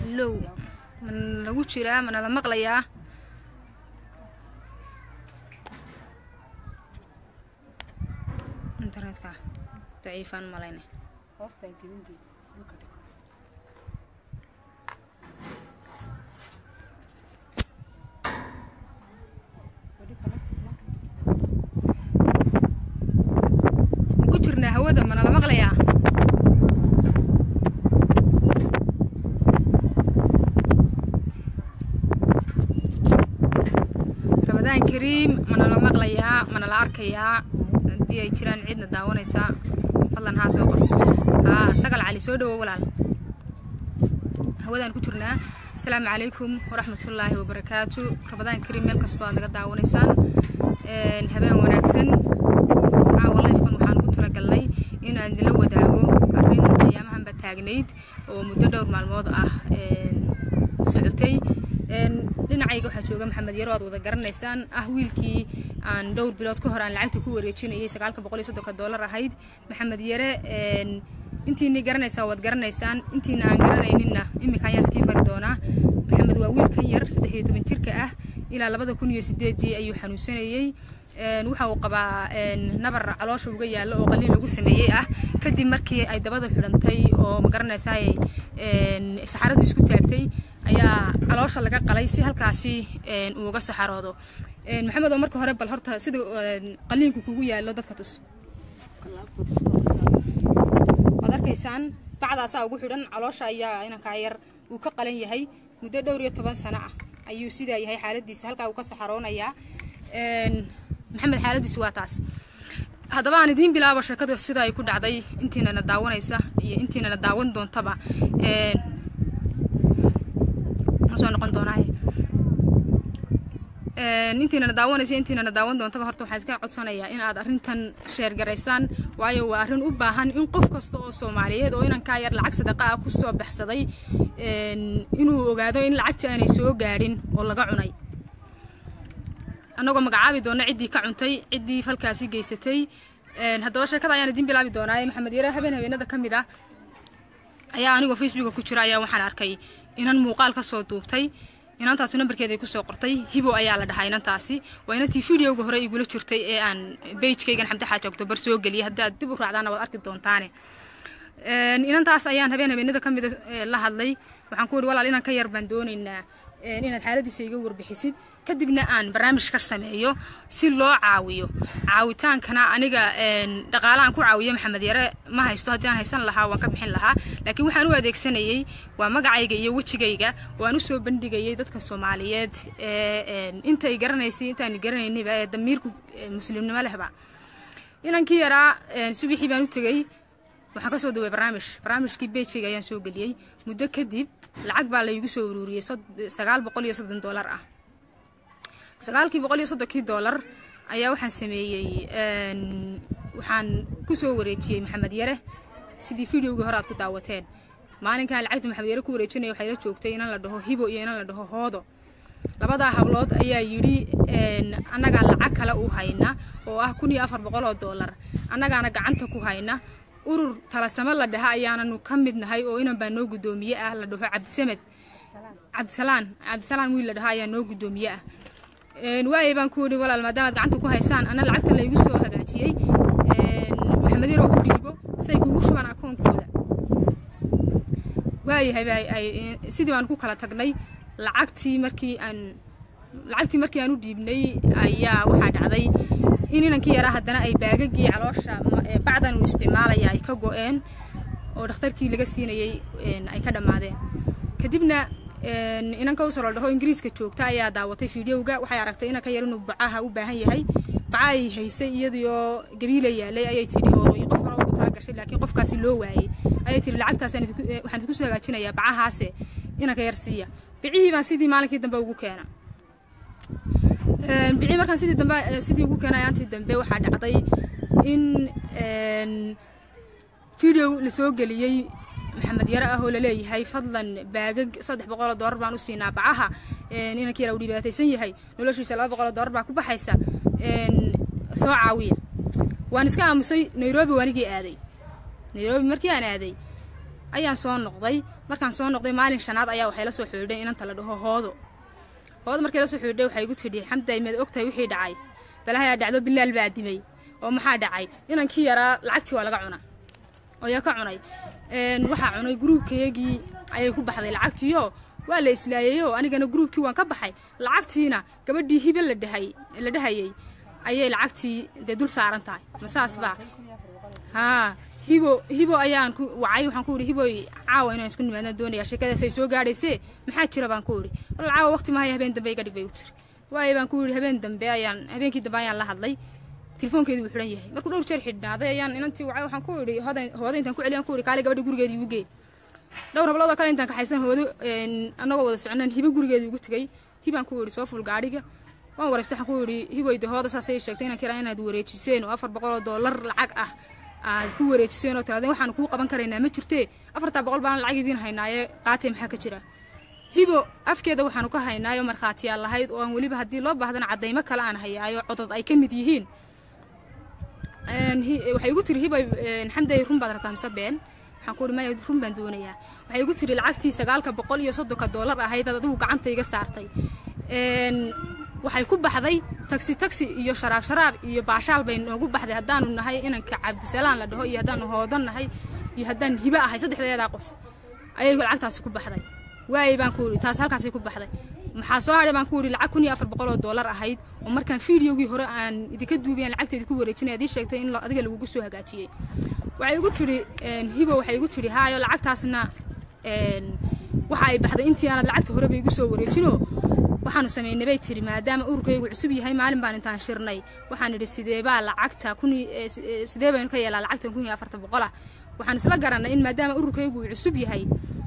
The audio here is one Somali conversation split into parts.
hallow mana lagu jiraa mana la maqlayaa internetka daciifaan malayne ku jirnaa hawada mana la maqlayaa rabadaan kariim mana la maqlayaa mana la arkayaa haddii ay jiraan cidna daawanaysaa fadlan haa soo qor haa sagal cali soo dhawow walaal hawadaan ku jirnaa asalaamu calaykum waraxmatullaahi wabarakaatu rabadaan kariim meel kastoo aad naga daawanaysaan habeen wanaagsan caawa lifkan waxaan ugu talagalnay inaan idinla wadaago arrin ayaamahanba taagnayd oo muddo dhowr maalmood ah socotay dhinacayga waxaa jooga maxamed yaro aad wada garanaysaan ah wiilkii aan dhowr bilood ka hor aan lacagta ku wareejinayay sagaalka boqol iyo soddonka dollar ahayd maxamed yare intiinii garanaysaa waad garanaysaan intiina aan garanayninna iminka ayaan iskiin bari doonaa maxamed waa wiilkan yar saddex iyo toban jirka ah ilaa labada kun iyo sideedii ayuu xanuunsanayey waxa uu qabaa nabar caloosha uga yaallo oo qaliin lagu sameeyey ah kadib markii ay dabada xidhantay oo ma garanaysaay saxaradu isku taagtay ayaa caloosha laga qalay si halkaasi uu uga saxaroodo maxamed oo marka hore bal horta sida qaliinku kugu yaallo dadka tus waad arkaysaan bacdaasaa ugu xidhan caloosha ayaa inankaa yar uu ka qalan yahay muddo dhowr iyo toban sano ah ayuu sidaa yahay xaaladiisa halkaa uu ka saxaroonayaa maxamed xaaladiisu waa taas haddaba aan idiin bilaabo sheekadu sida ay ku dhacday intiinana daawanaysa iyo intiinana daawan doontaba soo noqon doonaaye intiinana daawanaysa intiinana daawan doontaba horta waxaan iska codsanayaa in aad arrintan sheergaraysaan waayo waa arrin u baahan in qof kasta oo soomaaliyeed oo inankaa yar lacag sadaqa ah ku soo baxsaday inuu ogaado in lacagta aanay soo gaadhin oo laga cunay annagoo magacaabi doona ciddii ka cuntay ciddii falkaasi geysatay haddaba sheekada ayaan idiin bilaabi doonaa maxamed yare habeen habeenada ka mid ah ayaa anigoo facebooka ku jira ayaa waxaan arkay inan muuqaal ka soo duubtay inantaasi nambarkeeda ay kusoo qortay hibo ayaa la dhahaa inantaasi waa inantii videoga hore igula jirtay ee aan beijkaygan xamdi xaaji octobar soo geliyay haddii aad dib u raacdaana waad arki doontaane inantaas ayaan habeen habeenada ka mida la hadlay waxaan ku yihi walaal inan ka yar baan doonaynaa inaad xaaladiisa iga warbixisid kadibna aan barnaamij ka sameeyo si loo caawiyo caawitaankana aniga dhaqaalahan ku caawiyo maxamed yare ma haysto haddii aan haysan lahaa waan ka bixin lahaa laakiin waxaan u adeegsanayey waa magacayga iyo wejigayga waan u soo bandhigayay dadka soomaaliyeed ee intay garanaysay intaan garanaynayba ee damiirku muslimnimo lehba inankii yaraa subixii baan u tegey waxaan ka soo duway barnaamij barnaamijkii beejkayga ayaan soo geliyey muddo kadib lacag baa laygu soo uruuriyey sagaal boqol iyo soddon dollar ah sagaalkii boqol iyo soddonkii dollar ayaa waxaan sameeyey waxaan ku soo wareejiyey maxamed yare sidii videogii hore aad ku daawateen maalinkan lacagta maxamed yare ku wareejinaya waxay la joogtay inan la dhaho hibo iyo inan la dhaho hoodo labadaa hablood ayaa yidhi annagaa lacag kale u hayna oo ah kun iyo afar boqol oo dollar annagaana gacanta ku hayna urur talasamo la dhaha ayaananu ka mid nahay oo inan baa noo guddoomiye ah la dhaho cabdisamed cabdisalaan cabdisalaan wiil la dhaho ayaa noo guddoomiye ah waayay baan ku yidhi walaal maadaamaad gacanta ku haysaan anna lacagta laygu soo hagaajiyey maxamed yar oo u dhiibo say kugu shubaan akoonkooda waayahay sidii baan ku kala tagnay lacagtii markii aan lacagtii markii aan u dhiibnay ayaa waxaa dhacday in inankii yaraa haddana ay baagagii caloosha bacdan uu isticmaalaya ay ka go-een oo dhakhtarkii laga siinayey ay ka dhammaadeen kadibna inanka usoo la dhaho ingiriiska joogta ayaa daawatay fideoga waxay aragtay inanka yar inuu bacaha u baahan yahay baca ay haysay iyadioo gabiila yaalay ayay tidhi oo qof hore ugu tala gashay laakiin qofkaasi loo waayey ayay tidhi lacagtaas waxaan idinku soo hagaajinayaa bacahaase inanka yar siiya bicihii baan sidii maalinkii dambe ugu keena bicii markaan sidii dambe sidii ugu keenay aantii dambe waxaa dhacday in video lasoo geliyey maxamed yare ah oo laleeyahay fadlan baagag saddex boqoloo doolar baan u siinaa bacaha inankii yara uu dhibaataysan yahay noloshiisa laba boqoloo doolar baa ku baxaysa soo caawiya waan iska aamusay nairobi waanigii aaday nairobi markii aan aaday ayaan soo noqday markaan soo noqday maalin shanaad ayaa waxay la soo xidhiidhay inanta la dhaho hoodo hoodo markay la soo xidhiidhay waxay igu tidhi xamday maad ogtahay wixii dhacay balahayaa dhacdo bilaal baa dimay oo maxaa dhacay inankii yaraa lacagtii waa laga cunaa oo yaa ka cunay waxaa cunay gruubkayagii ayay ku baxday lacagtiiyo waa la islaayayoo anigana gruubkii waan ka baxay lacagtiina gabadhii hibe la dhahay la dhahayay ayay lacagtii dee dul saaran tahay ma saas baa haa hibo hibo ayaan ku wacay waxaan ku idhi hiboy caawa inaan isku nimaadna doonaya sheekadaasay soo gaadhaysee maxaa jira baan ku idhi wal caawa waqti mahaya habeen dambe iga dhig bay u tiri waayo baan ku idhi habeen dambe ayaan habeenkii dambe ayaan la hadlay telefoonkeedu wuu xidhan yahay markuu dhowr jeer xidhnaaday ayaan inantii wacay waxaan ku idhi hooda hooda intaan ku celiyaan ku idhi kaale gabadha gurigeedii igu gee dhowr habloodoo kale intaan kaxaysan hoodo annagoo wada soconaan hibo gurigeedii ugu tegay hibaan ku idhi soo ful gaadhiga waan wareystay waxaan ku idhi hiboyde hooda saasay sheegtay inaan kiraa inaad wareejiseen oo afar boqol oo doolar lacag ah aad ku wareejiseen oo tiraadeen waxaan kuu qaban karaynaa ma jirtee afartaa boqol baan lacag idiin haynaaye qaatee maxaa ka jira hibo afkeeda waxaanu ka haynaayo markhaatiyaal lahayd oo aan weliba haddii loo baahdana caddaymo kale aan hayaayo codod ay ka mid yihiin waxay igu tiri hibay xamday run baad rabtaa mise been waxaan ku ihi maya run baan doonayaa waxay igu tiri lacagtii sagaalka boqol iyo soddonka doolar ahayd aad adigu gacanta iga saartay waxay ku baxday tagsi tagsi iyo sharaab sharaab iyo baashaal bay noogu baxday haddaanu nahay inanka cabdisalaan la dhaho iyo haddaanu hoodan nahay iyo haddaan hibo ahay saddexdeedaa qof ayay lacagtaasi ku baxday waayey baan ku idhi taas halkaasay ku baxday maxaa soo hadhay baan ku idhi lacag kun iyo afar boqol oo doolar ahayd oo markaan fideogii hore aan idinka duubiyan lacagteedi ku wareejinay adii sheegtay in adiga lagugu soo hagaajiyey waxay igu tidhi hibo waxay igu tidhi haayo lacagtaasna waxa ay baxday intii aanad lacagta horeba igu soo wareejinoo waxaanu samaynay bay tiri maadaama ururkaygu cusub yahay maalin baan intaan shirnay waxaan idhi sideebaa lacagta kun sidee baynu ka yeelaa lacagtan kun iyo afarta boqol ah waxaan isla garannay in maadaama ururkaygu uu cusub yahay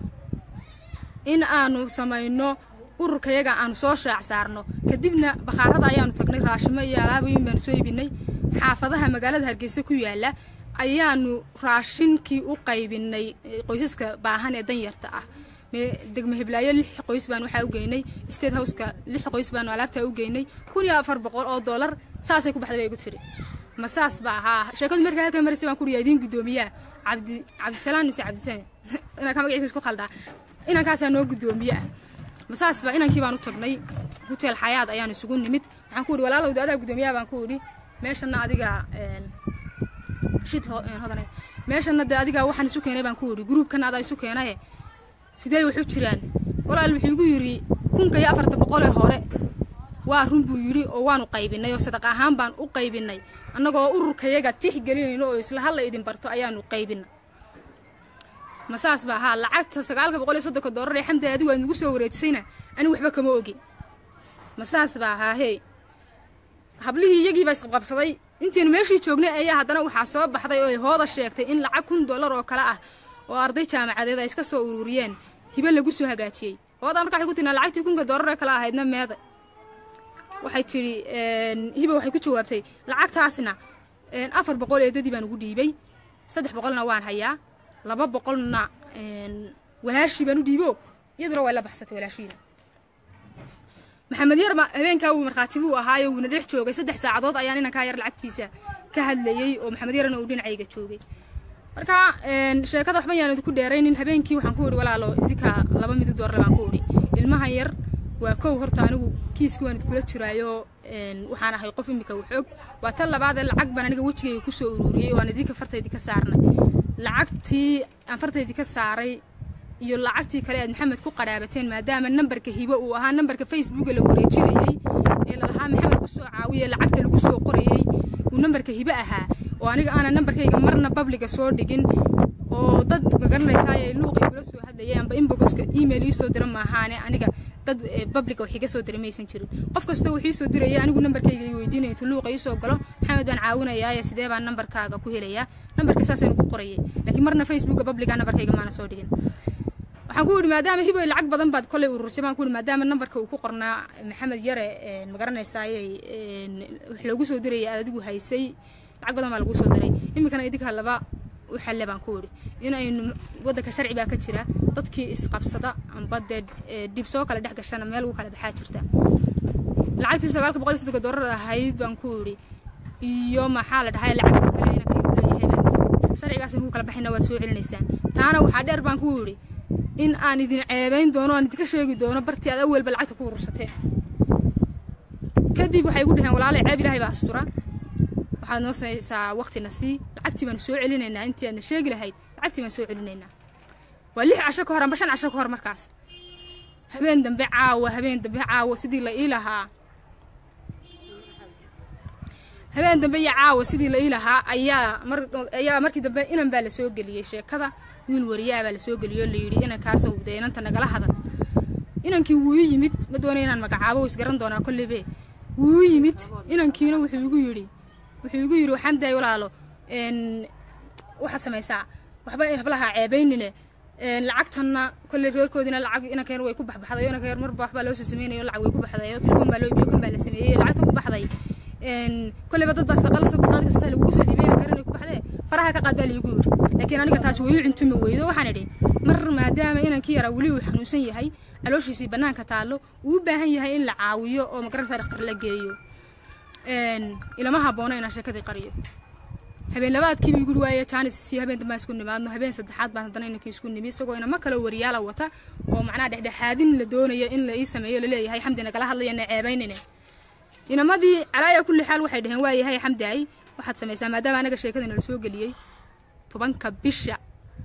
in aanu samayno ururkayaga aanu soo shaac saarno kadibna bakhaarada ayaanu tagnay raashimo iyo alaabayin baanu soo ibinay xaafadaha magaalada hargeysa ku yaala ayaanu raashinkii u qaybinay qoysaska baahan ee danyarta ah degmo hiblaayo lix qoys baan waxaa u geynay state houseka lix qoys baanu alaabtaa u geynay kun iyo afar boqol oo doolar saasay ku baxday bay igu tiri ma saas ba ahaa sheekadu markaa halkan maraysa baan ku uriyaa idiin guddoomiyaa cabdi cabdisalaan mise cabdisane inaan ka magaciisa isku khaldaa inankaasaa noo guddoomiye ah ma saas ba inankii baan u tagnay hotel xayaad ayaan isugu nimid waxaan ku idhi walaalowda adaa guddoomiyaha baan ku idhi meeshana adiga shid hodane meeshana dee adiga waxaan isu keenay baan ku idhi gruubkana adaa isu keenaye sidee waxu jiraan walaal wuxuu igu yidhi kunka iyo afarta boqolee hore waa run buu yidhi oo waanu qaybinay oo sadaq ahaan baan u qaybinay annagoo ururkayaga tix gelinayno oo isla halla idin barto ayaanu qaybinay ma saas ba ahaa lacagta sagaalka boqol iyo soddonka doolar ee xamdi adigu aad nagu soo wareejisayna anigu waxba kama ogin ma saas ba ahaa hey hablihii iyagii baa isqabqabsaday intaynu meeshii joognay ayaa haddana waxaa soo baxday oo ay hooda sheegtay in lacag kun dollar oo kale ah oo arday jaamacadeed ay iska soo ururiyeen hibe lagu soo hagaajiyey hoodaa marka waxay ku tinaa lacagtii kunka doolaree kale ahaydna meeda waxay tidhi hibe waxay ku jawaabtay lacagtaasna afar boqol eedadii baan ugu dhiibay saddex boqolna waan hayaa laba boqolna walaashii baan u dhiibo iyaduna way la baxsatay walaashiina maxamed yarma habeenkaa wuu markhaati buu ahaayo wuuna dhex joogay saddex saacadood ayaan inankaa yar lacagtiisa ka hadlayey oo maxamed yarna uu dhinacayga joogay marka sheekada waxba yaan idinku dheeraynin habeenkii waxaan ku idhi walaalo idinka laba midu doorle baan ku idhi ilmahan yar waa kow horta anigu kiiskii waan idinkula jiraayo waxaan ahay qof imika waxoog waa tan labaadee lacag baan aniga wejigayga kusoo ururiyey oo aan idinka fartaydi ka saarnay lacagtii aan fartaydi ka saaray iyo lacagtii kale aad maxamed ku qadhaabateen maadaama nambarka hibo uu ahaa nambarka facebooka la wareejinayey ee lalahaa maxamed kusoo caawiye lacagta lagu soo qorayey uu nambarka hibo ahaa oo aniga aanan nambarkayga marna babliga soo dhigin oo dad magaranaysaay luuqay kula soo hadlayay amba inbogoska email ii soo dira maahaane aniga dad babliga wax iga soo diray maysan jirin qof kastoo wax ii soo diraya anigu nambarkayga ii weydiinaya intuu luuqa ii soo galo maxamed baan caawinayaaye sidee baan nambarkaaga ku helayaa nambarka saasaynu ku qorayay laakiin marna facebooka babliga nambarkayga maana soo dhigin waxaan ku yidhi maadaama hiboy lacag badan baad kollay urursay baan ku yidhi maadaama nambarka uu ku qornaa maxamed yare magaranaysaayey wax loogu soo dirayay aad adigu haysay lacag badan baa lagu soo diray iminkana idinka laba u xalle baan ku idhi in aynu waddanka sharci baa ka jira dadkii isqabsada amba dee dib soo kale dhex gashana meel ugu kala baxaa jirta lacagtii sagaalka boqol iyo soddonka doolar ahayd baan ku idhi iyo maxaa la dhahay lacagta kale inanka leeyahayba sharcigaas inuu kala baxayna waad soo celinaysaan taana waxaa dheer baan ku idhi in aan idin ceebayn doono aan idinka sheegi doono bartii aad awalba lacagta ku urursateen kadib waxay igu dhaheen walaalay ceeb ilaahay baa astura waxaad noo samaysaa waqtina sii lacagtii baanu soo celinaynaa intii aadna sheegi lahayd lacagtii baan soo celinaynaa waa lix casho ka hor amba shan casho ka hor markaas habeen dambe caawa habeen dambe caawa sidii la ii lahaa habeen dambe iyo caawa sidii la ii lahaa ayaa mar ayaa markii dambe inan baa la soo geliyey sheekada wiil wariyaa baa la soo geliyey oo la yidhi inankaasow dee inanta nagala hadal inankii wuu ii yimid ma doonay inaan magacaabo wuu isgaran doonaa kolleybe wuu ii yimid inankiina wuxuu igu yidhi wuxuu igu yidhi waxaan daay walaalo n waxaad samaysaa waxba hablaha ceebaynine lacagtanna kolley reerkoodina lacag inanka yar way ku baxbaxday inanka yar marba waxbaa loo soo sameynayo lacag way ku baxday oo telefoon baa loo ibiyo kan baa la sameeyey lacagta ku baxday kolleyba dad baa sadaqa la soo baxo adiga sasaa lagugu soo dhiibay inanka yar inay ku baxdee faraha ka qaad baa laigu yidhi laakiin aniga taas way u cuntumi weydo waxaan idhi mar maadaama inankii yaraa weli uu xanuunsan yahay calooshiisii bannaanka taallo uu u baahan yahay in la caawiyo oo magaranta dhakhtar la geeyo ilama haboono inaan sheekadii qariyo habeen labaadkiiba igu waaye jaanis si habeen dambaan isku nimaadno habeen saddexaad baan haddana inankii isku nimi isagoo inama kale wariyaala wata oo macnaha dhexdhexaadin la doonayo in la ii sameeyo laleeyahay xamdi nagala hadlaya na ceebaynine inamadii calaaya kulli xaal waxay dhaheen waa yahay xamdi ay waxaad samaysaa maadaama anaga sheekada nala soo geliyey tobanka bisha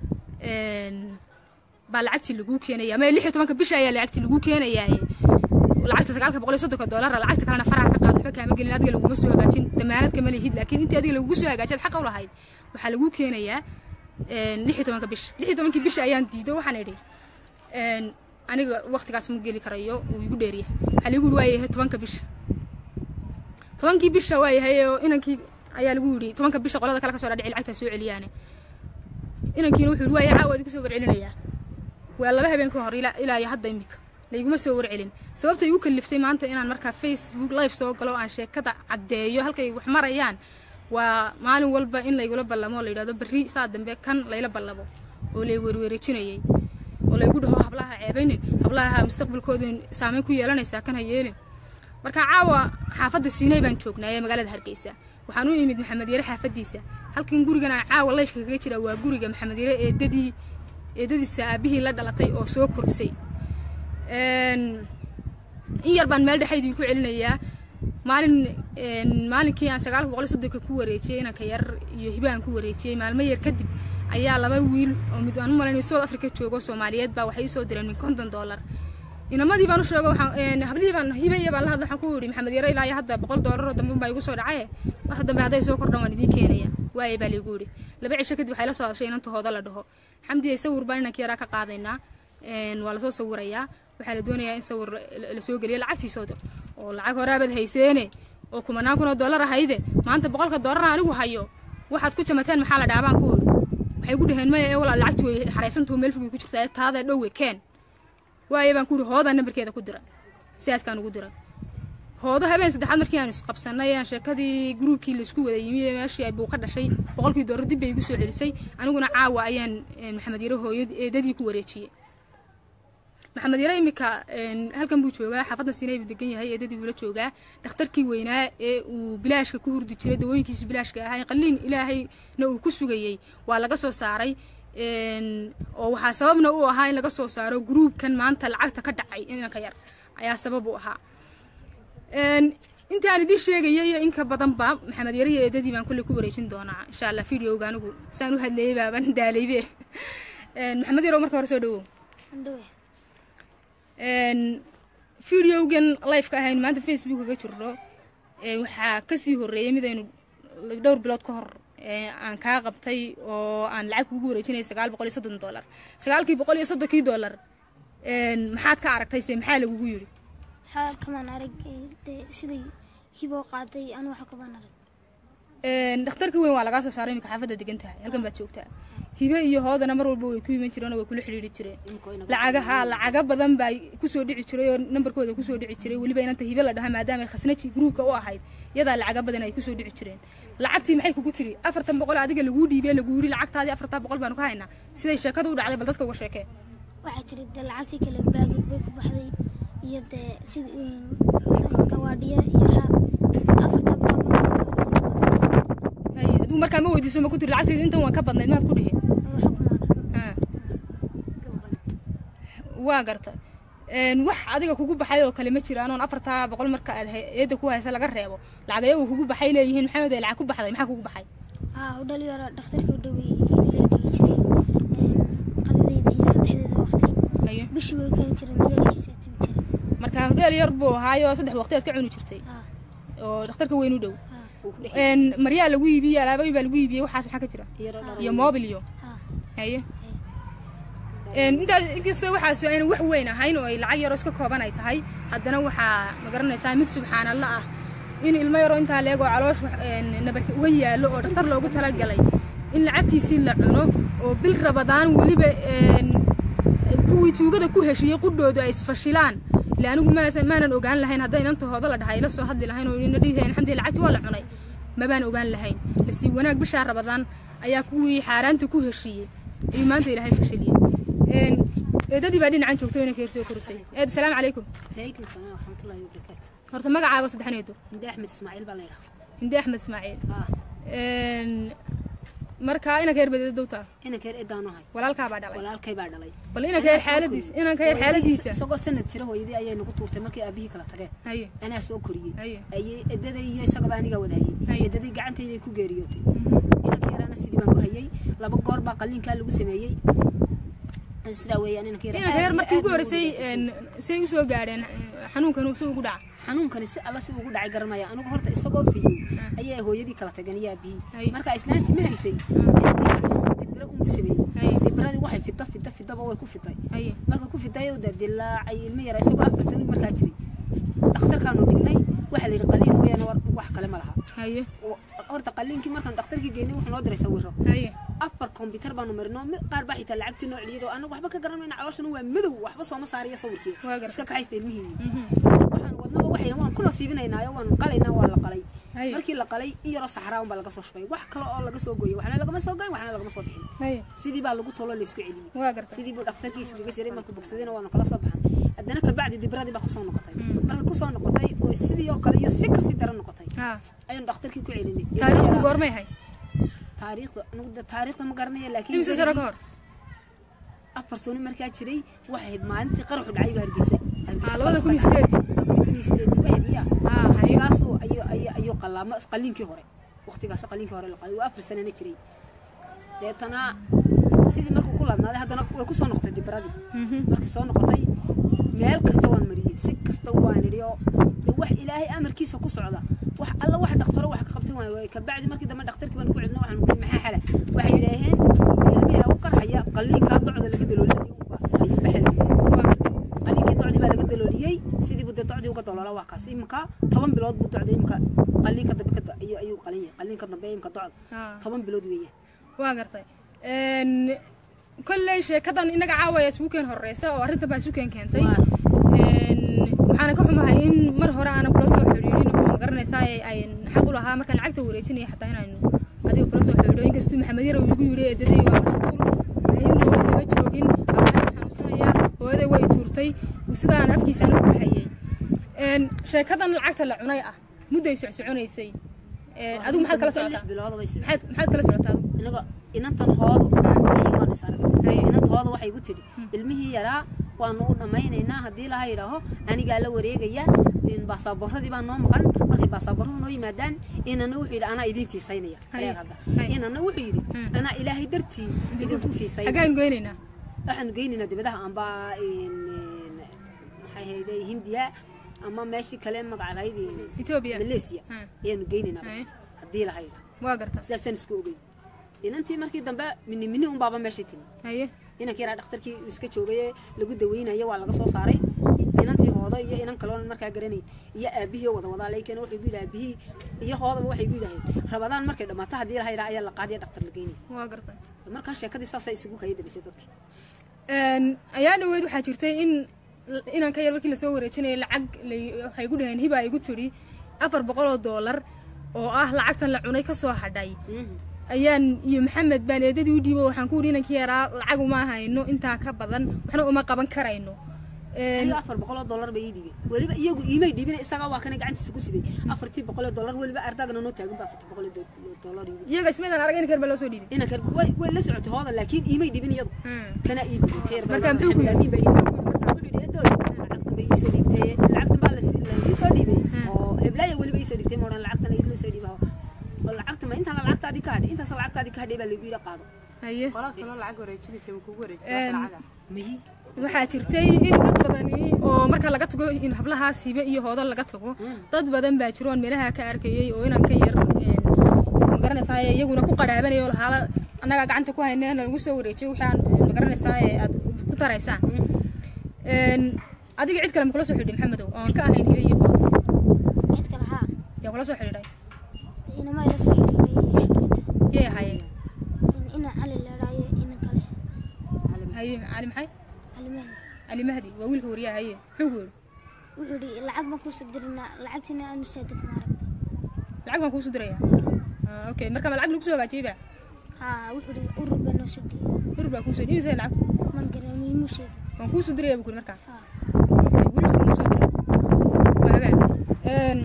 baa lacagtii laguu keenaya ama lix iyo tobanka bisha ayaa lacagtii laguu keenayaaye lacagta sagaalka boqol iyo soddonka doolara lacagta kalena faraha ka qaad waxba kaama gelin adiga laguma soo hagaajin damaanad kama lihid laakiin intii adiga lagugu soo hagaajiyaad xaqa u lahayd waxaa laguu keenayaa lix iyo tobanka bisha lix iyo tobankii bisha ayaan diido waxaan idhi aniga waqtigaas ma geli karayo wuu igu dheeryahay waxaa lagu yidhi waayahay tobanka bisha tobankii bisha waayahay oo inankii ayaa lagu yidhi tobanka bisha qolada kale ka soo dhadhici lacagtaa soo celiyaane inankiina wuxuu yidhi waayahay caawa idinka soo warcelinayaa waa laba habeen ka hor ilaa iyo hadda imika layguma soo warcelin sababta igu kaliftay maanta inaan markaa facebook live soo galo aan sheekada caddeeyo halkay wax marayaan waa maalin walba in laygula ballamo la yidhahdo berri saa dambe kan layla ballamo oo lay werweerejinayay oo laygu dhaho hablaha ceebaynin hablaha mustaqbalkooda saameyn ku yeelanaysaa kan ha yeelin marka caawa xaafadda siinay baan joognaa ee magaalada hargeysa waxaan u imid maxamed yare xaafaddiisa halkan gurigan aan caawa layfka kaga jira waa guriga maxamed yare eedadii eedadiisa aabihii la dhalatay oo soo korisay in yar baan meel dhexaydii ku celinayaa maalin maalinkii aan sagaalka boqol iyo soddonka ku wareejiyey inanka yar iyo hibaan ku wareejiyey maalmo yar kadib ayaa laba wiil oo mid aan u malaynayo south africa joogo soomaaliyeed baa waxay usoo direen min konton dollar inamadii baan u sheego waxaan hablihii baan hibaya baan la hadla waxaan ku yidhi maxamed yare ilaa iyo hadda boqol dollaroo dambe baa igu soo dhacaye wax dambe hadday soo kordhan waan idiin keenaya waaye baa laygu yidhi laba cisho kadib waxay la soo hadashay inantahooda la dhaho xamdi ay sawir baan inanka yaraa ka qaadaynaa waa lasoo sawirayaa waxaa la doonayaa in sawir la soo geliyo lacagtiisoo dir oo lacag horaabaad hayseene oo kumanaan kun oo dollar ahayde maanta boqolka dollarna anigu hayo waxaad ku jamateen maxaa la dhaabaan ku yidhi waxay gu dhaheen maya ee walaa lacagtu way xaraysantuu meel fogay ku jirtaa taada dhowe keen waaye baan ku yidhi hoodaa nambarkeeda ku dira siaadkaan ugu dira hoodo habeen saddexaad markii aan isqabsanay aan sheekadii gruubkii laisku wada yimi meeshii ay buu ka dhashay boqolkii dollar dib bay igu soo celisay aniguna caawa ayaan maxamed yare hooyad eedadii ku wareejiyey maxamed yare iminka halkan buu joogaa xaafaddan siinay buu degan yahay eedadii buu la joogaa dhakhtarkii weynaa ee uu bilaashka ku hurdi jiray dawooyinkiisi bilaashka ahaa qaliin ilaahayna uu ku sugayey waa laga soo saaray oo waxaa sababna u ahaa in laga soo saaro gruubkan maanta lacagta ka dhacay inanka yar ayaa sabab u ahaa intaan idiin sheegaya iyo inka badanba maxamed yare iyo eedadii baan kolley ku wareejin doonaa insha allah videoga anigu saan u hadleeyey baaban daalaybe maxamed yarow marka hore soo dhawow videogan live ka ahayn maanta facebook kaga jirno waxaa kasii horreeyay midaynu dhowr bilood ka hor aan kaa qabtay oo aan lacag kugu wareejinaya sagaal boqol iyo soddon dollar sagaalkii boqol iyo soddonkii dollar maxaad ka aragtay se maxaa lagugu yidhi waxaa kamaan arag dee siday hiboo qaaday anu waxa kamaan arag dhakhtarka weyn waa lagaa soo saaray imika xaafadda degan tahay halkan baad joogtaa hibe iyo hoodana mar walba way ku iman jireen oo way kula xidhiiri jireen lacagaha lacaga badan baa kusoo dhici jiray oo nambarkooda kusoo dhici jiray weliba inanta hibe la dhaha maadaama ay khasnaji gruubka u ahayd yadaa lacaga badan ay kusoo dhici jireen lacagtii maxay kugu tiri afartan boqol adiga laguu dhiibee laguu yidhi lacagtaadii afartan boqol baanu ka haynaa siday sheekada u dhacday bal dadka uga sheekee waxaa jira dee lacagtii kale baagig bay ku baxday iyo dee sida gawaadhiya iyo afartan boqol aduu markaa ma weydiiso ma ku tiri lacagteedu intan waan ka badnayd maad ku dhihi waxa kumaan waa garta Een, wax adiga kugu baxay oo kale ma jiraan oon afartaa boqol marka aad hay- eedda ku haysa laga reebo lacag ayagu kugu baxay leeyihiin maxamed ee lacag ku baxday maxaa kugu baxay haa u dhalinyaro dhakhtarka u dhawey ila dhigi jiray qadadeyda iyo saddexdeeda waqti haye bishii way keeni jireen iyaga xisaabtami jiray marka hudheel yar buu ahaayo saddex waqti aad ka cuni jirtay haa oo dhakhtarka weyn u dhow haa uu ku dhex Een, maryaa lagu iibiyey alaabooyin baa lagu iibiyey waxaas maxaa ka jira yaro dharo iyo mobil iyo haa haye Een, intaas inkastoo waxaas ayna wax weyn ahayn oo ay lacag yaroo iska kooban ay tahay haddana waxaa ma garanaysaa mid subxaanalla ah in ilmo yaroo intaa leeg oo caloosh een, nabarka uga yaallo oo dhakhtar loogu talagalay in lacagtiisii la cuno oo bil rabadaan weliba een, kuwii tuugada ku heshiiyey qudhoodu ay isfashilaan ile anigu maasan maanan ogaan lahayn hadday inantahooda la dhahay ila soo hadli lahayn oo ina dhihi lahayn alxamdulilah lacagti waa la cunay mabaan ogaan lahayn nasiib wanaag bishaa rabadaan ayaa kuwii xaaraanta ku heshiiyey ayuu maanta ilaahay fashiliyey Een, eedadii baa dhinacan joogto inanka yar soo korisay eed asalaamu calaykum calaykum salaam waraxmatullaahi wabarakaatu horta magacaaga saddexan eedo hinde axmed ismaaciil baa la yidhaha hinde axmed ismaaciil ah Een, marka inanka yar badeeda dowtaa inanka yar edaanu ahay walaalkaa baa dhalay walaalkay baa dhalay bal inanka yar xaaladiisa inanka yar xaaladiisa isagoo sanad jira hooyadii ayay nagu tuurtay markii aabihii kala tageen haye anaa soo koriyey haye ayay edaday iyo isagaba aniga wadahayey Haye. edaday gacantayday ku geeriyootay inanka yaraana sidii baan ku hayey laba goor baa qalliinkaa lagu sameeyey sidaa weeyaan inanka yar inanka yar aad iyo markii aad ugu buu horreysay ugu een, say usoo gaadheen eh, xanuunkan si ugu dhaca xanuunkani si alla si ugu dhacay garanmaya anigu horta isagoo fiyey ayaa hooyadii kala tageen iyo Haye. aabihii marka islaantii ma haysay dibira unku Haye. sameeyey dibiradii waxay fida fida fidaba way ku fitay haye marka ku fitay oo dilaacay ilmo yara isagoo afar sano markaa jiray dhakhtarkaanu dhignay waxaa la yidhi qaliin mooyaane war- wax kale ma laha haye oo- horta qaliinkii markaan dhakhtarkii geynay wuxuu noo diray sawiro haye afar kombyutar baanu marino mid qaar baa xitaa lacagtii noo celiyay oo anagu waxba ka garanayna calooshana waa madow waxba sooma saariya sawirkii Waa gartay. iska kaxaysta ilmihiini Mhm. waxaan wadnaba waxayna waan ku nasiibinaynaayo waan qalaynaa waa la qalay Haye. markii la qalay in yaroo saxraa unbaa laga soo shubay wax kale oo laga soo gooyey waxna lagama soo goyn waxna lagama soo bixin haye sidii baa lagu tolo laysku celiyey waa garta sidii buu dhakhtarkiisa kaga jiray markuu bogsadayna waanu kala soo baxan haddana kabacdi dibradii baa kusoo noqotay markay kusoo noqotay oo sidii oo kale iyo si kasii daran noqotay ha ayaanu dhakhtarkii ku celinay taariikhdu goormay hay taariikhda anigu de taariikhda ma garanaya laakiin imise sano ka hor afar sano markaa jiray waxay ahayd maalintii qaraxu dhacay baa hargeysa Ah, labada kun iyo sideed labada kun iyo sideed ba ahayd miya Ah, haye. waqtigaasuu ayuu ayuu ayuu qalaamo qaliinkii hore waqtigaas qaliinkii hore la qalay waa afar sanana jiray deetana sidii markuu ku ladnaaday haddana way ku soo noqotay dibradii Mhm. markay soo noqotay meel kasta waan mariyey si kasta waan idhi oo de wax ilaahay amarkiisa ku socda wax alla wax dhakhtaro wax ka qabtan waayo waay kabacdi markii dambe dhakhtarkii baan ku celino waxaan kuhi maxaa xala waxay yidhaaheen ilmihi u qarxaya qalliinkaa docda laga dalooliyay unba ayuu baxel qalliinkii docdii baa laga dalooliyey sidii buu dee docdii uga daloola waa kaas iminka toban bilood buu docda iminka qalliinka dambe ka ayuu ayuu qalin yahay qalliinka dambe iminka docda Ah. toban bilood weeyaan waa gartay Een, kolley sheekadan inaga caawaya isugu keen horeysa oo arrintan baa isu keen keentay Waa. Een, waxaana ka xumahay in mar hore aanan kula soo xidhiidhin oo magaranaysaa ay ay xaq u lahaa markaan lacagta wareejinaya xataa inaynu adiga kula soo xidhiidho inkastuu maxamed yarow igu yidhi eedaday waa mashquul in dhow lama joogin abahay xanuunsanaya hooyaday way tuurtay uu sidaan afkiisa anigu ka hayay Een, sheekadan lacagta la cunay ah mudday socsoconaysay Een, adigu maxaad kala socotaa lix bilood bay socotay. maxaad maxaad kala socotaa adigu inaga inantan hoodo ayumaan is arag Haye. inanta hoodo waxay igu tidhi ilmihii yaraa waanu u dhammaynaynaa haddii laha yidhaaho anigaa la wareegaya in baasaaboorradii baa noo maqan markay baasaaboorradu noo yimaadaan inana wuxuu yidhi anaa idiin fiisaynaya Haye. reer hadda Haye. inana wuxuu yidhi Hmm. anaa ilaahay dartii idinku fiisaynaya xaggaan goynaynaa waxaanu geynaynaa dibadaha amba in- in- maxay hayde hindiya ama meeshii kale magaca lahayd in- Ethiopia. malaysia Hmm. ayaanu geynaynaa Haye. haddii laha yidhaaho waa garta sidaasaan isku ogey inantii markii dambe mini mini unbaaba meeshii timi haye inankii yaraa dhakhtarkii uu iska joogay lagu daweynayo waa laga soo saaray inantii hoodo iyo inan kaloon markaa garanayn iyo aabihii oo wada wadaa laakiin wuxuu igu yidhi aabihii iyo hoodaba waxay igu yidhaaheen rabadaan markay dhammaato haddii laha yidhaha ayaa la qaadiya dhakhtar la geynaya waa garta markaa sheekadii saasay isugu kaya damisay dadkii Een, ayaa dhaweyd waxaa jirtay in inaan ka yar markii lasoo wareejinayay lacag lay- waxay igu dhaheen hiba igu tidhi afar boqol oo doolar oo ah lacagtan la cunay ka soo hadhay ayaan iyo maxamed baan eedadii u dhiibo waxaan ku yidhi inankii yaraa lacag uma hayno intaa ka badan waxna uma qaban karayno Een, aniga afar boqol oo dollar bay ii dhiibeen weliba iyagu iimay dhiibin isagaa waa kana gacantiisa ku siday afartii boqol oo dollar weliba ardaagna noo taagan ba afartii boqol oo do- dollar iigu iyaga ismaydaan arag inanka yar baa loo soo dhiibay inanka way way la socotay hooda laakiin iimay dhiibin iyadu Hmm. kana ii dhiibin ka yar baa marka Maxamed muxuu ku Amiin baa ii yidhi dhiibay. iisoo dhiibtay lacagtan baa las- la iisoo dhiibay oo heblaaya weliba iisoo dhiibtay moodhan lacagtan la soo dhiiba oo lacagta ma intaan lacagtaadii ka hadhay intaas lacagtaadii ka hadhay baa lagu yidhi qaado haye qolaa kaloo lacag wareejinaysa ma kugu Een, wareejiyay lacaga miyi waxaa jirtay in dad badani oo marka laga tago in hablahaas hibe iyo hoodo laga tago dad badan baa jiro oon meelaha ka arkayey oo inaan ka yar een, magaranaysaa iyaguna ku qadhaabanaya oo lahaala annagaa gacanta ku hayna na lagu soo wareejiyo waxaan magaranaysaa aad ku taraysaan Een, adiga cid kale ma kula soo xidhay maxamedow oon ka ahayn hibe iyo hoodo cid kale haa yaa kula soo xidhiidhay inama ila soo xiriiray shidhigta yay ahaayeen ina cali leedhaayo ina kale haye cali maxay cali mahdi cali mahdi waa wiilka wariyaha haye muxuu ku yidhi wuxuu yidhi lacag baan kuusoo dirinaa lacagtina aanu saadi kuma arag lacag baan kuusoo diraya Ah, okay marka ma lacag lagu soo hagaajiyey ba haa wuxuu yidhi urur baa noo soo dhiyey urur baa kuusoo dhiibisay lacagtu man garan miimuu sheegay waan kuusoo diraya buu ku yidhi markaa haa weliba kuma soo diray waa hagaag Een,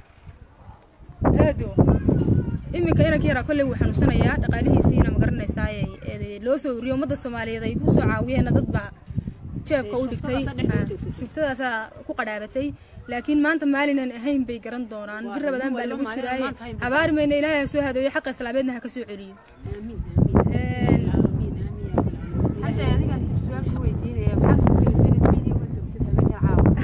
aado iminka inanka yaraa kolley wuu xanuunsanayaa dhaqaalihiisiina ma garanaysaa ee loo soo wariyo ummadda soomaaliyeed ay ku soo caawiyeenna dad baa jeebka u dhigtay shuftada dhexda u Ah, joogsatay. shuftada ku qadhaabatay laakiin maanta maalinan ahayn bay garan doonaan Waa bir rabadaan baa rabo, lagu maalin jiraaye maanta hayn bay habaari mayna ilaahay ha soo hadeeyo xaqa islaameedna ha ka soo celiyo aamiin Een, aamiin aamiin aamiin hadda adigaan su-aal ku weydiinaya maxaa soo kalifin videoga dugtid habeenka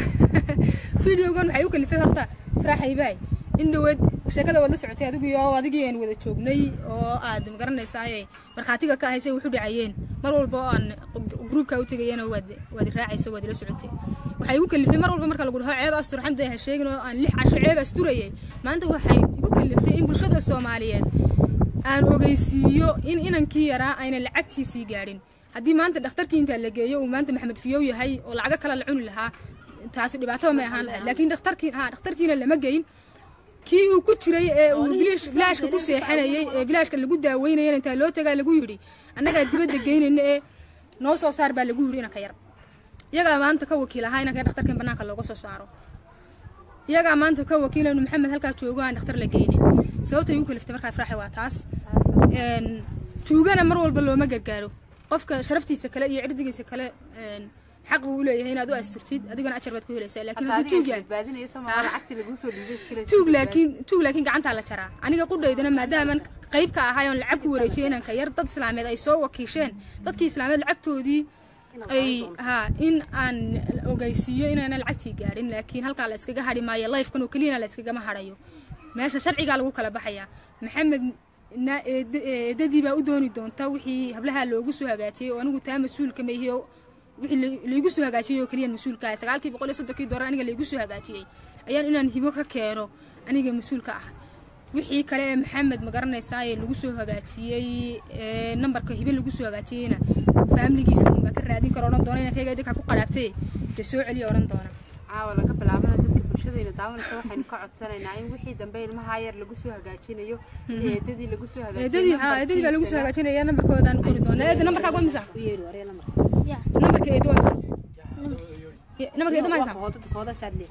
caawa fideogan waxay u kalifay horta faraaxaybaay in dhaweed sheekada waad la socotay adigu iyo adigii aan wada joognay oo aad magaranaysaay markhaatiga ka ahaysay wuxu dhacayeen mar walba oo aan gruubka u tegayana waad waad raacayso waad ila socotay waxay igu kalifay mar walba marka lagu dhaho ceeb astur xamdi ha sheegin oo aan lix casho ceeb asturayay maanta waxay igu kaliftay in bulshada soomaaliyeed aan ogeysiiyo in inankii yaraa ayna lacagtiisii gaadhin haddii maanta dhakhtarkii intaa la geeyo uu maanta maxamed fiyow yahay oo lacago kale la cuni lahaa taasi dhibaato may ahaan lahayd laakiin dhakhtarkii ha dhakhtarkiina lama geyn kii uu ku jiray ee uu bilaash bilaashka ku seexanayay ee bilaashka lagu daaweynayana intaa loo tagaa lagu yidhi annagaa dibadda geynayna ee noo soo saar baa lagu yidhi inanka yar iyagaa maanta ka wakiil ahaa inanka yar dhakhtarkan bannaanka looga soo saaro iyagaa maanta ka wakiila inu maxamed halkaa joogo aan dhakhtar la geynin sababtay igu kaliftay markaa faraaxi waa taas Een, tuugana mar walba looma gargaaro qofka sharaftiisa kale iyo cirdigiisa kale een, xaq buu u leeyahay inaad u asturtid adigana ajar baad ku helaysaa laakiin hadda hadduu tuug adiga yahay badbaadinaysa ma lacagtii laguu soo dhiibay iskale tuug laakiin tuug laakiin gacantaa la jaraa aniga qudhaydana maadaaman qayb ka ahay oon lacag ku wareejiyay inanka yar dad islaameed ay soo wakiisheen dadkii islaameed lacagtoodii ay ha in aan ogeysiiyo inaana lacagtii gaadhin laakiin halkaa la iskaga hadhi maayo lifekan oo keliyana la iskagama hadhayo meesha sharcigaa lagu kala baxayaa maxamed na eed- eedadii baa u dooni doonta wixii hablaha loogu soo hagaajiyey oo anigu taa mas-uulka ma ihi oo wixii la- laigu soo hagaajiyey oo keliya mas-uulka ah sagaalkii boqol iyo soddonkii doolar aniga laigu soo hagaajiyey ayaan inaan hibo ka keeno aniga mas-uulka ah wixii kale ee maxamed ma garanaysaa ee lagu soo hagaajiyey ee nambarka hibe lagu soo hagaajiyeyna faamiligiisa unbaa ka raadin karo odhan doona inankayga idinkaa ku qadhaabtay dee soo celiya odhan doona caawa laga bilaabana dadka bulshadayna daawanaysa waxaynu ka codsanaynaa in wixii dambe ilmaha yar lagu soo hagaajinayo eedadii lagu soo hagaajinayo eedadii ha eedadii baa lagu soo hagaajinaya nambarkoodaan qori doona eeda nambarkaaga waa misa u yeeri waree lamar ya nambarka eeda waa misa nambarka eeda ma haysaa hooda hooda saadle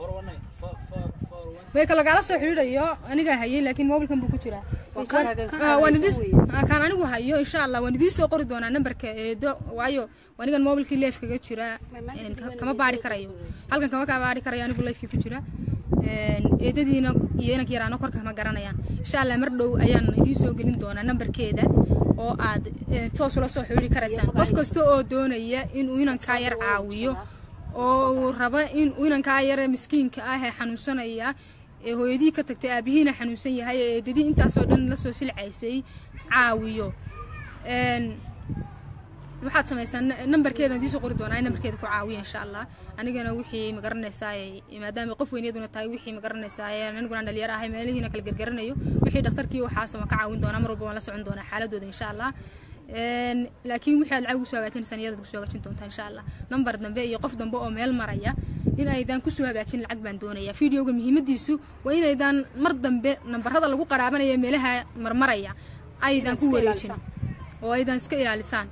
way kala gaala soo xidhiidhayo anigaa hayay laakiin mobilkan buu ku jiraa Waa Kan- kan- kan ah, waan hayso idin weeye. ah, kaan anigu hayo insha allah waan idiin soo qori doonaa nambarka eedo waayo anigan mobilkii leef kaga jira een, ka- kama baari karayo halkan kama kaa baari karayo anigu leefkii ku jira Een, eedadiina iyo inanka yaraano korka kama garanayaan insha allah mar dhow ayaan idiin soo gelin doonaa nambarkeeda oo aad eh, toos ula soo xidhiidhi karaysaan qof kasta oo doonaya inuu inankaa yar caawiyo oo uu raba in uu inankaa yare miskiinka ah ee xanuunsanaya ee hooyadii ka tagtay aabihiina xanuunsan yahay ee eedadii intaasoo dhan la soo silcaysay caawiyo Een, waxaad samaysaa n- nambarkeedan idiin soo qori doonaa in nambarkeeda ku caawiya insha allah anigana wixii magaranaysaa maadaama qof weyniyaduna tahay wixii magaranaysaa aniguna dhalinyaro ahay meelihiina kala gargaranayo wixii dhakhtarkii waxaas waan ka caawin doonaa mar walba waan la socon doonaa xaaladooda insha allah Een, laakiin wixii aad lacag ugu soo hagaajinaysaan iyadaad kusoo hagaajin doontaa insha allah nambar dambe iyo qof dambe oo meel maraya in aydan kusoo hagaajin lacag baan doonaya videoga muhiimadiisu waa inaydan mar dambe nambarada lagu qaraabanaya meelaha marmaraya aydan ku iska wareejin ilaalisaan. oo aydan iska ilaalisaan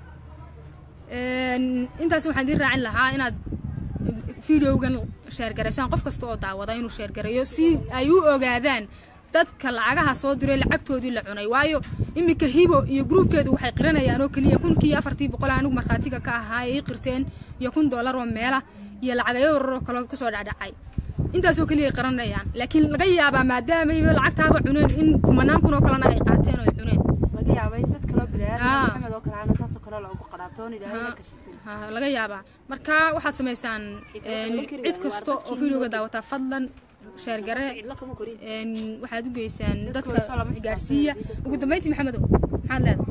Een, intaas waxaan idiin raacin lahaa inaad videogan sheergaraysaan qof kasta oo daawada inuu sheergarayo si ay u ogaadaan dadka lacagaha soo diray lacagtoodii la cunay waayo iminka hibo iyo gruubkeedu waxay qiranayaan oo keliya kunkii afartii boqol anigu markhaatiga ka ahaa ay ii qirteen iyo kun doolar oo meela iyo lacagayo yararoo kale kusoo dhacdhacay intaasoo keliya ay qaranayaan laakiin laga yaabaa maadaamay lacagtaaba cuneen in kumanaan kun oo kalena ay qaateen oo ay cuneen laga yaaba in dad kaloo Ah. bilayaal maxamed oo kale ana saasoo kale loogu qaraabtoon ilaahay la kashifin ha laga yaabaa marka waxaad samaysaan een, cid kasta oo videoga daawataa fadlan sheergare cidlo kama korin een, waxaad u geysaan dadka soo lama gaadhsiiya ugu dambeyntii maxamedow maxaad leedahay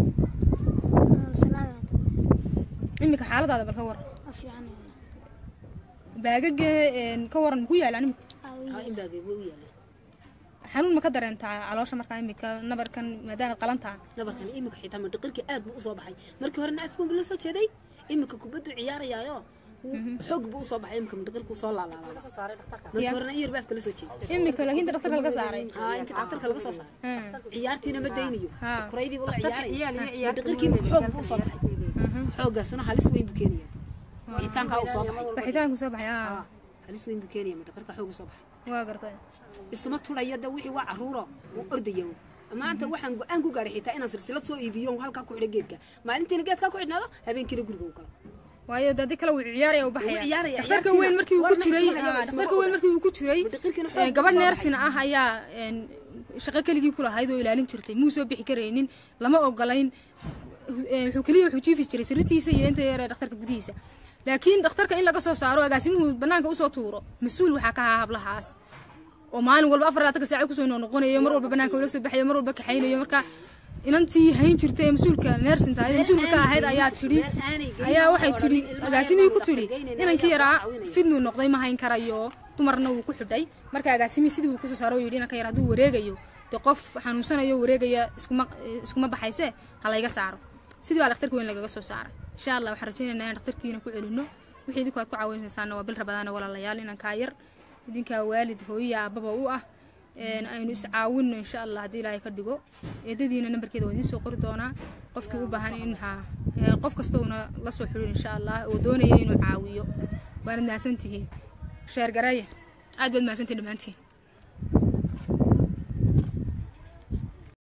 salaada iminka xaaladaada bal ka waran waa fiican baagaga een, ka waran muku yaalaan imika haa in baageego u yaala xanuun ma ka dareentaa caloosha markaa imika nabarkan maadaama qalantaa nabarkan iminka xitaa madhaqirka aad buu usoo baxay markii hore nacafkuun buu la soo jeeday iminka kubaddu ciyaarayaayo wuu- xoog buu usoo baxay iminka madhaqirku soo laalaabay markii horena in yar baa afka la soo jeeday imika laakiin inta dhaktarka laga saaray haa inta dhaktarka laga soo saaray Hmm. ciyaartiina ma daynayo Haa. kuraydiibu la ciyaal iyo ciyaaraya ciyaarta madhaqirkiiba xoog buu usoo baxay xooggaasuna halis weyn buu keenaya wixitaankaa uu soo baxay baxitaanku soo baxay aa haa halis weyn buu keenaya madhaqirka xoog usoo baxay waa gartay isuma turaya da wixii waa caruuro wuu ordaya maanta waxaan go-aan ku gaadhay xitaa inaan silsilad soo iibiyo halkaa ku xidho geedka maalintiina geedkaa ku xidhnaado habeenkiina guriga u galo waayo dadi kale wuu ciyaaraya u baxaya Wuu ciyaaraya, dhakhtarka ciyaartiina weyn markii uu ku warna jiray isma hayo, aa, isma dhakhtarka oga. weyn markii uu ku jiray Madhaqirkiina xoog ee, buu gabadh soo neersina ah ayaa een, shaqo keligii ku lahayd oo ilaalin jirtay muu soo bixi karaynin lama ogolayn ee, wuxuu keliya wuxuu jiifi jiray sirritiisa iyo inta yar ee dhakhtarka gudihiisa laakiin dhakhtarka in laga soo saaro agaasimuhu banaanka usoo tuuro mas-uul waxaa ka ahaa hablahaas oo maalin walba afar labaatan saaca kusoo noqonayo mar walba banaanka ula soo baxayo mar walba kaxaynayo marka inantii hayn jirtay ee mas-uulka neersinta ee mas-uulka ka ahayd ayaa tidhi ayaa waxay tidhi agaasimihii ku tidhi inankii yaraa fidnuu noqday ma hayn karayo dumarna wuu ku xidhay marka agaasimihii sidii wuu kusoo saaro oo yidhi inanka yar hadduu wareegayo dee qof xanuunsanayo wareegaya iskuma iskuma baxayse ha layga saaro sidii baa dhakhtarka weyn lagaga soo saaray insha allah waxaan rajaynaynaa in dhakhtarkiina ku celino wixii idinku aad ku caawinaysaana waa bil rabadaana walaalayaal inankaa yar idinkaa waalid hooyiya aababa u ah een, aynu iscaawinno insha allah haddii ilaahay ka dhigo eedadiina nambarkeeda waa idiin soo qori doonaa qofkii u baahan in ha ee, qof kasta uuna la soo xidhin insha allah oo doonaya inuu caawiyo waanad mahadsantihiin sheer gareeya aad baad mahadsantihin dhammaantiin